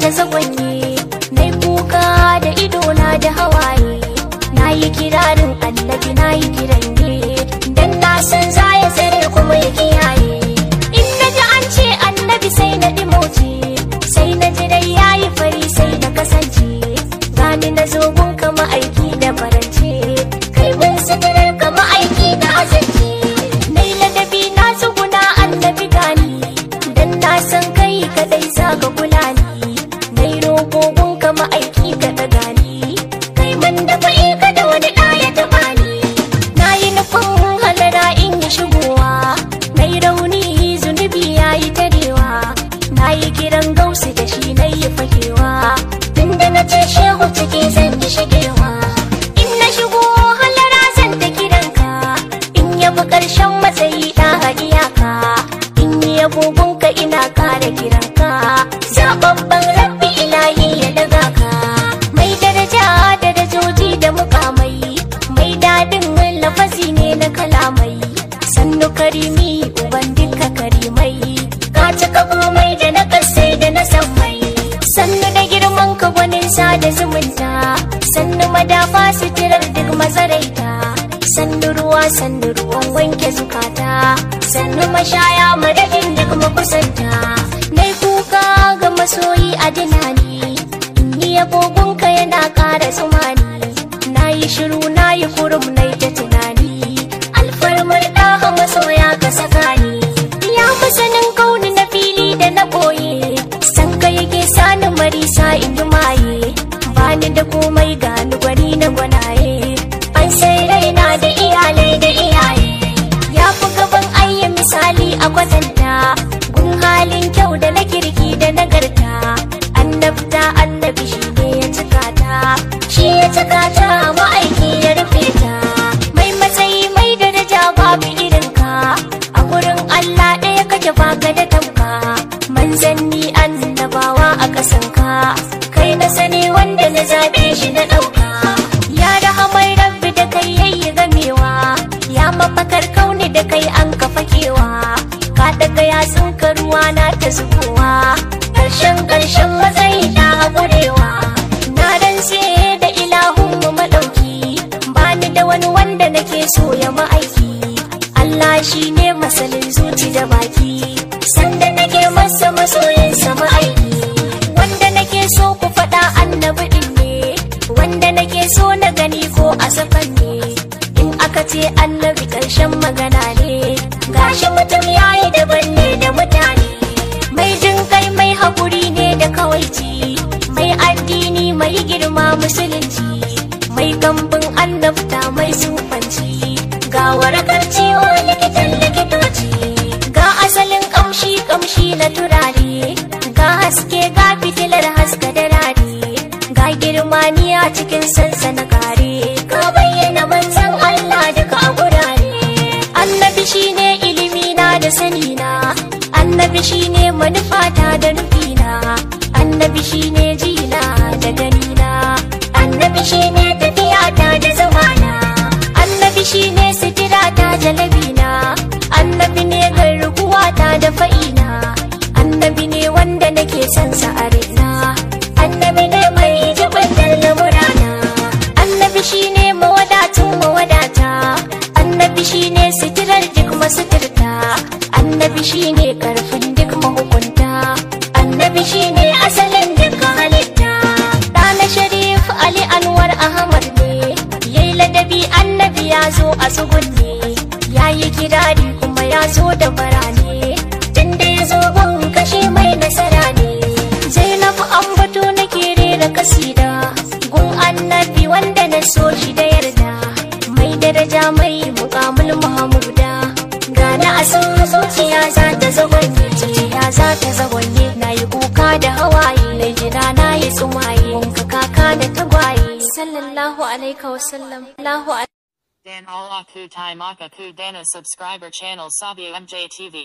ta zagwanye nai kuka da idona da hawaye na yi kirarin annabi na yi kiran ne dan na san za ya tsare kuma ya kiyaye in na ji an ce annabi sai na dimoce sai na ji dai yayi fari sai na kasance gani na zo gun kama aiki da farance kai mun sadarar kama aiki da azance nai ladabi na tsuguna annabi gani dan na san kai kadai za ka kula ni nai roƙo gun kama aiki ka daga ni kai man da fa'i ka da wani ɗaya taɓa ni na yi nufin halara in yi shigowa na yi rauni zunubi ya yi tarewa na yi kiran gausu da shi na yi fakewa tunda na ce shehu cike zan yi shigewa in na shigo halara zan ta kiranka in yabi ƙarshen matsayi ɗa iyaka in yi abubuwanka ina kara kiranka zababban rabbi ilahi ya daga ka mai daraja darajoji da mukamai mai dadin lafazi ne na kalamai sannu karimi uban duka karimai ka cika komai da na kasai da na sammai sannu da girman ka gwanin da zumunta sannu madafa sitirar duk mazaraita sannu ruwa sannu ruwan wanke zukata sannu mashaya madadin duk makusanta nai kuka ga masoyi a dinani ni agogonka yana ƙara tsumani na yi shiru na yi kurum na ta tunani alfarmar ɗaha masoya ka saka ni ya masanin kauni na fili da na ɓoye san ka yake sani marisa in yi maye bani da komai gani gwani na gwanaye an sai raina da iyalai da iyaye ya fi gaban ayya misali a kwatanta gun halin kyau da na kirki da nagarta annabta annabi shi ne ya cika ta shi ya cika ta ma'aiki ya rufe ta mai matsayi mai daraja babu irinka a gurin allah ɗaya kake baka da tamka manzanni annabawa a ƙasanka kai na sani wanda na zaɓe shi na ɗauka ya rahamar rabbi da kai yayi gamewa ya mafakar kauni da kai an kafa kewa ka daga yatsun ka ruwa na ta zubowa ƙarshen ƙarshen matsayi na haƙurewa na rantse da ilahun mu maɗauki bani da wani wanda nake so ya ma'aiki Allah shi ne masalin zuci da baki sanda nake masa masoyinsa ma'aiki wanda nake so ku faɗa annabi ɗin ne wanda nake so na gani ko a safan ne in aka ce annabi ƙarshen magana ne gashi mutum yayi daban ne da mutane mai jin kai mai haƙuri ne da kawaici mai addini mai girma musulunci mai kambin annabta mai sufanci ga warakar ciwo likitan likitoci ga asalin kamshi kamshi na turare ga haske ga fitilar haska da rari ga girmaniya cikin sansana kare ka bayyana manzan Allah duka a gurare annabi shine ilimi na da sani na annabi shine manufata da nufina annabi shine jina da ganina annabi shine tafiyata da zamana annabi shine sitirata jalabina annabi ne garkuwata da fa'ina annabi ne wanda nake son sa a raina annabi ne mai jibantar lamurana annabi shine mawadatun mawadata annabi shine sitirar duk masuturta annabi shine karfin duk mahukunta annabi shine asalin duk halitta ɗana sharif ali anwar ahmad ne yayi ladabi annabi ya zo a tsugunne ya yi kirari kuma ya zo da barane tunda ya zo gun kashe mai nasara ne zainabu ambato nake rera kasida gun annabi wanda na so shi da yarda mai daraja mai mukamul mahamuda gana a san zuciya za ta zagonye zuciya za ta zagonye na yi kuka da hawaye na jira na yi tsumaye wanka kaka da tagwaye sallallahu alaika wasallam Allahu Dan Alaku Taimaka Ku Dana subscriber channel Sabia MJ TV.